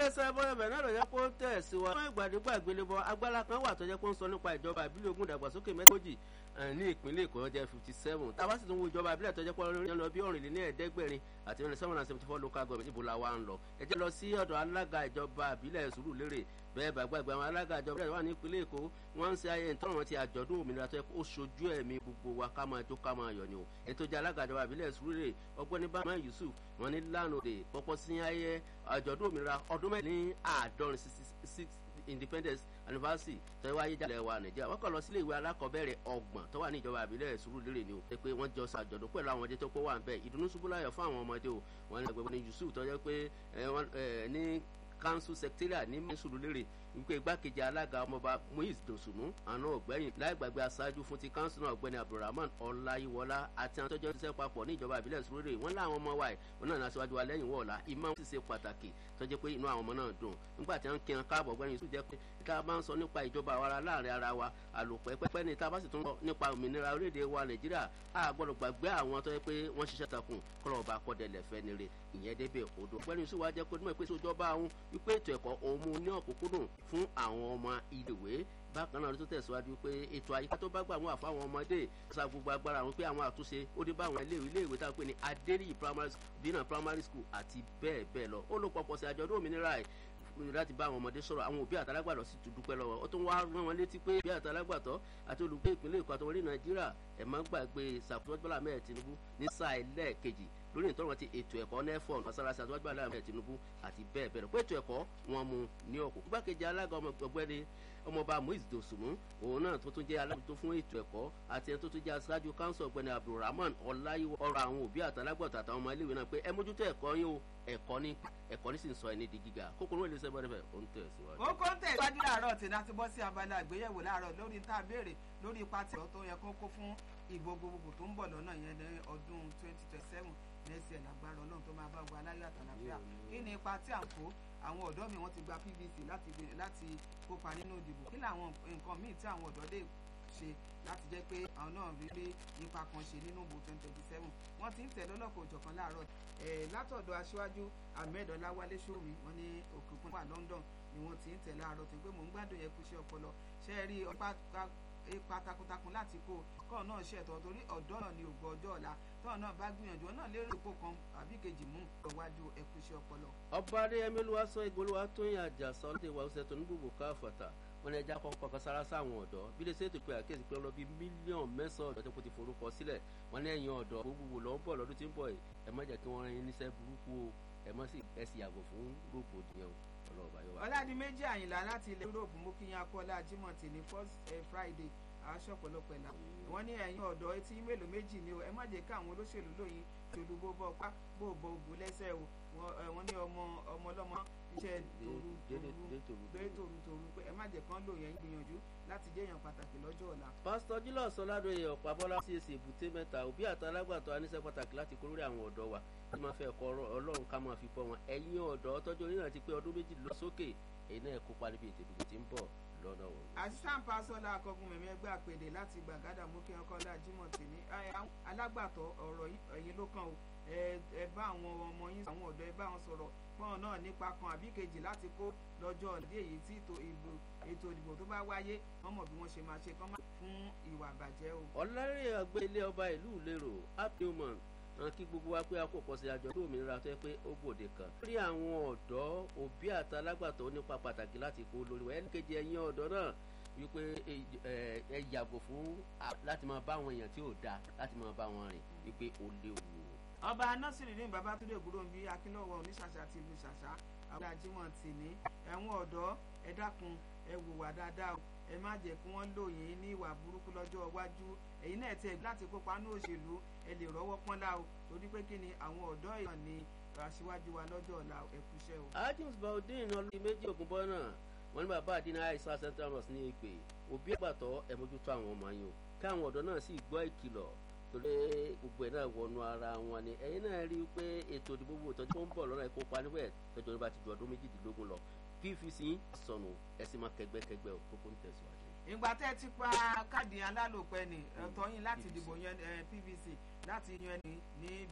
iléeṣẹ́ bọ́yọ̀bẹ̀ náà lọ jẹ́ kó tẹ̀ sí wa. fún ìgbàdégbà ìgbélébọ agbára kan wà tó jẹ́ kó ń sọ nípa ìjọba ìbílẹ̀ ogun ìdàgbàsókè mẹ́tòjì ní ìpínlẹ̀ èkó jẹ́ fifty seven tá a bá sì tún wo ìjọba ìbílẹ̀ tó jẹ́ pé ọlọ́rin lọ bí ọ̀rìnlẹ̀ ní ẹ̀ẹ́dẹ́gbẹ̀rin àti mẹ́rin seven hundred seventy four local government ibo la wa ń lọ ẹ jẹ́ lọ sí ọ̀dọ̀ alága ìjọba ìbílẹ̀ Sùúrùlérè bẹ́ẹ̀ bá gbàgbé àwọn alága ìjọba ìbílẹ̀ wà ní ìpínlẹ̀ èkó wọ́n ń ṣe ayẹyẹ ìtọ́rọ̀ ti àjọ̀dún òmìnira tó yẹ kó ṣojú ẹ̀mí gbogbo wa ká máa jó ká máa yọ̀ ni o ètò ìjà alága ìjọba ìbílẹ̀ Sùúrùlérè ọgbẹ́ni bàmá Yusuf wọ́n ní lánàá òde pọ́pọ́ sí ayẹyẹ àjọ̀dún òmìnira ọdún mẹ́rin ní àádọ́rin six independence anniversary tó wáyé jalè wa nàìjíríà wọ́n kàn lọ sílé ìwé alákọ̀ọ́bẹ̀rẹ̀ ọgbọ̀n tó wà ní ìjọba àbílẹ̀ Sùúrùlérè ni o pé pé wọ́n jọ ṣàjọ̀dún pẹ̀lú àwọn ọmọdé tó kó wà ń bẹ̀ ìdùnnú ṣubú láyọ̀ fún àwọn ọmọdé o wọ́n ní ẹgbẹ́ ní Yusuf tó jẹ́ pé ní council secretariat ní Sùúrùlérè wípé igbákejì alága ọmọọba Muiz Dosunu àná ọ̀gbẹ́yìn láì gbàgbé aṣáájú fún ti council náà ọ̀gbẹ́ni Abdulrahman Ọláyíwọlá àti àwọn tọ́jọ́ ṣiṣẹ́ papọ̀ ní ìjọba ìbílẹ̀ Sùúrùlérè wọ́n láwọn ọmọ wa ẹ̀ wọn náà ní aṣáájú wa lẹ́yìn wọ̀ọ̀la ìmọ̀ sì ṣe pàtàkì tó jẹ́ pé inú àwọn ọmọ náà dùn nígbà tí wọ́n kí wọn káàbọ̀ ọ̀gbẹ́ni Yusuf jẹ́ pé ká bá ń sọ nípa ìjọba àwa láàrin ara wa àlòpẹ́ pẹ́pẹ́ ní tá bá sì tún sọ nípa òmìnira orílẹ̀-èdè wa Nàìjíríà a gbọ́dọ̀ gbàgbé àwọn tó yẹ pé wọ́n ṣiṣẹ́ takùn kọ́lọ̀ ọba akọ́dẹ̀lẹ̀ fẹ́ ni re ìyẹn débẹ̀ odò ọ̀gbẹ́ni Yusuf wa jẹ́ kó nímọ̀ ìpèsè ìjọba àwọn wípé ètò ẹ̀kọ́ òun mú ní ọ̀kúnkúndùn fún àwọn ọmọ iléèwé bákan náà ló tó tẹ̀síwájú pé ètò àyíká tó bá gbà wọn àfáwọn ọmọdé sa gbogbo agbára wọn pé àwọn àtúnṣe ó dé bá àwọn iléèwé iléèwé tá a pè ní adéríyì primary bínà primary school àti bẹ́ẹ̀ bẹ́ẹ̀ lọ ó ló pọpọ sí àjọ̀dún òmìnira ẹ̀ láti bá àwọn ọmọdé sọ̀rọ̀ àwọn òbí àtàlágbàtọ́ sì tún dúpẹ́ lọ́wọ́ ó tún wá rán wọn létí pé òbí àtàlágbàtọ́ àti olùgbé ìpínlẹ̀ Èkó àtọwọlé Nàìjíríà ẹ̀ má gbàgbé ṣàkóso Bọ́lá mẹ́ẹ̀ Tinubu ní sáà ẹlẹ́ẹ̀kejì lórí ìtọ́rọ̀ ti ètò ẹ̀kọ́ nefon masarasi àti wájú aláàmì Tinubu àti bẹ́ẹ̀ bẹ́ẹ̀ lọ pé ètò ẹ̀kọ́ wọn mu ní ọkọ̀ igbákejì alága ọgbẹ́ni ọmọọba Muiz Dosunu òun náà tó tún jẹ́ alábòójútó fún ètò ẹ̀kọ́ àti ẹni tó tún jẹ́ aṣáájú kánsọ̀ ọgbẹ́ni Abdulrahman Ọláyíwọ ọ̀rọ̀ àwọn òbí àtàlágbọ̀tà àtàwọn ọmọ iléèwé náà pé ẹ mójútó ẹ̀kọ́ yín o ẹ̀kọ́ ní ẹ̀kọ́ ní sì ń sọ ẹni di gíga kókòrò ilé iṣẹ́ bọ́dẹ̀ ó ń tẹ̀ síwájú. ó kó ń tẹ̀ síwájú láàárọ̀ tí náà ti bọ́ sí abala àgbéyẹ̀wò láàárọ̀ lórí tá a béèrè lórí ipa tí ọ̀tọ̀ yẹ kó kó fún ìbò gbogbogbò tó ń bọ̀ lọ́nà yẹn ní ọdún twenty twenty seven nẹ́sì ẹ̀ lágbára ọlọ́run tó máa bá gba aláyọ̀ àtàlàfíà kí ni ipa tí à ń kó àwọn ọ̀dọ́ mi wọ́n ti gba PVC láti láti kópa nínú ìdìbò kí làwọn nǹkan míì tí àwọn ọ̀dọ́ lè ṣe láti jẹ́ pé àwọn náà rí rí ipa kan ṣe nínú ìbò twenty twenty seven wọ́n ti ń tẹ̀ lọ́lọ́kọ̀ òjọ̀kan láàárọ̀ látọ̀dọ̀ aṣíwájú ahmed ọláwálé sórí wọn ní òkùnkùn wà London ni wọ́n ti ń tẹ̀ láàárọ̀ tí pé mò ń gbádùn yẹn kú iṣẹ́ ọpọlọ ṣe é rí ipa takuntakun láti kó kọ́ náà ṣètò torí ọ̀dọ́ náà ni ògbọ́ ọjọ́ ọ̀la tọ́ náà bá gbìyànjú náà lérò ipò kan àbí kejì mú ìwájú ẹ̀kú iṣẹ́ ọpọlọ. ọba adéyẹmí ló wá sọ ìgbóluwà tó ń yàjà sọ lóde ìwà ọ̀sẹ̀ tó ní gbogbo káfọ̀tà wọn ẹja kọ́kọ́ kan sára sáwọn ọ̀dọ́ bí lè ṣètò pé àkéèsí pé lọ bí mílíọ̀nù mẹ́sàn-án ọ̀dọ́ tó kó ti forúkọ sílẹ̀ wọn ní ẹ̀yìn ọ̀dọ́ gbogbo lọ́ ń bọ̀ lọ́dún tí ń bọ̀ yìí ẹ má jẹ́ kí wọ́n rán yín níṣẹ́ burúkú o ẹ má sì ẹ sì yàgò fún rògbòdìyàn ọlọ́ọ̀bá yọ wá. ọ̀làdìmẹ́jì àyìnlá láti ilẹ̀ Europe mú kí yín akọ́lá Jímọ̀ tì ní first Friday aṣọ ọ̀pọ̀lọpọ̀ ẹ̀la wọ́n ní ẹ̀yin ọ̀dọ́ etí mélòó méjì ni o ẹ má jẹ́ káwọn olóṣèlú lóyin tòlú bó bọ́ pa bó bọ́ ògùn lẹ́sẹ̀ o wọ́n ní ọmọ ọmọ ọlọ́mọ iṣẹ́ tòru tòru gbé tòru tòru pé ẹ má jẹ́ kán lò yẹn gbìyànjú láti jẹ́ èèyàn pàtàkì lọ́jọ́ ọ̀la. pásítọ̀ jílọ̀ sọládòye ọ̀pábọ́lá CAC èbúté mẹ́ta òbí àtàlágbàtọ́ aníṣẹ́ pàtàkì láti kó lórí àwọn ọ̀dọ́ wa tí máa fẹ́ ẹ̀kọ́ ọlọ́run ká máa fi bọ́ wọn ẹ̀yin ọ̀dọ́ tọ́jú orí náà ti pé ọdún méjì lọ sókè èyí náà kópa níbi ètò ìdìbò tí ń bọ̀ lọ́nà wọn. assistant pastor akọgun mẹ̀mí ẹgbẹ́ àpèdè láti gbàgádà mú kí ọkọ ọlá Jímọ̀ tì ní alágbàtọ́ ọ̀rọ̀ ẹ̀yin ló kàn o ẹ bá àwọn ọmọ yín àwọn ọ̀dọ́ ẹ bá wọn sọ̀rọ̀ pọ́n náà nípa kan àbí kejì láti kó lọ́jọ́ ìdí èyí tí ètò ìbò ètò ìdìbò tó bá wáyé wọ́n mọ̀ bí wọ́n ṣe máa ṣe kán fún ìwà àbàjẹ́ o. ọ̀làrẹ̀ àgbẹ̀ ilé ọba ìlú ìlérò happy woman hàn kí gbogbo wa pé a kò kọsí àjọ tó òmìnira tó yẹ pé ó gbòde kan. lórí àwọn ọ̀dọ́ òbí àtàlágbàtọ́ nípa pàtàkì láti kó lórí wa ẹnìkejì ẹ̀yin ọ̀dọ́ náà wípé ẹ yàgò fún láti máa bá àwọn èèyàn tí ò dáa láti máa bá wọn rìn wípé ó léwu. ọba násìrì ní babatunde ògúnròmí akínlọ́wọ́ oníṣàṣà ti ìlú ṣàṣà àwọn ajímọ̀ tì ní ẹ̀wọ̀n ọ̀dọ́ ẹ dákun ẹ wùwà dáadáa ẹ má jẹ́ kí wọ́n lò yín ní ìwà burúkú lọ́jọ́ iwájú ẹ̀yin náà tiẹ̀ láti kópa ní òṣèlú ẹ lè rọ́wọ́ pọ́nlá o torí pé kí ni àwọn ọ̀dọ́ èèyàn ni aṣíwájú wa lọ́jọ́ ọ̀la ẹ̀kúṣẹ́ o. adams baudin ọlọ́dún méjì ògùnbọ́ náà wọ́n ní bàbá àdínà àìsàn central mosque ní ìpè òbí àgbàtọ́ ẹ mójútó àwọn ọmọ yín o kí àwọn ọ̀dọ́ náà sì gbọ́ ìkìlọ̀ torí gbogbo ẹ̀ náà wọnú ara wọn ni ẹ̀yin náà rí i pé ètò ìdìbò gbogbo ìtọ́jú tó ń bọ̀ lọ́nà ìkópa níbẹ̀ tọ́jú nípa ti ju ọdún méjìdínlógún lọ pvc sọnù ẹ sì máa kẹgbẹ́kẹgbẹ́ o kókó ń tẹ̀síwájú. ìgbà tẹ́ ẹ ti pa káàdì alálòpẹ́ ni ẹ̀tọ́ yín láti dìbò yẹn pvc láti yan ẹni ní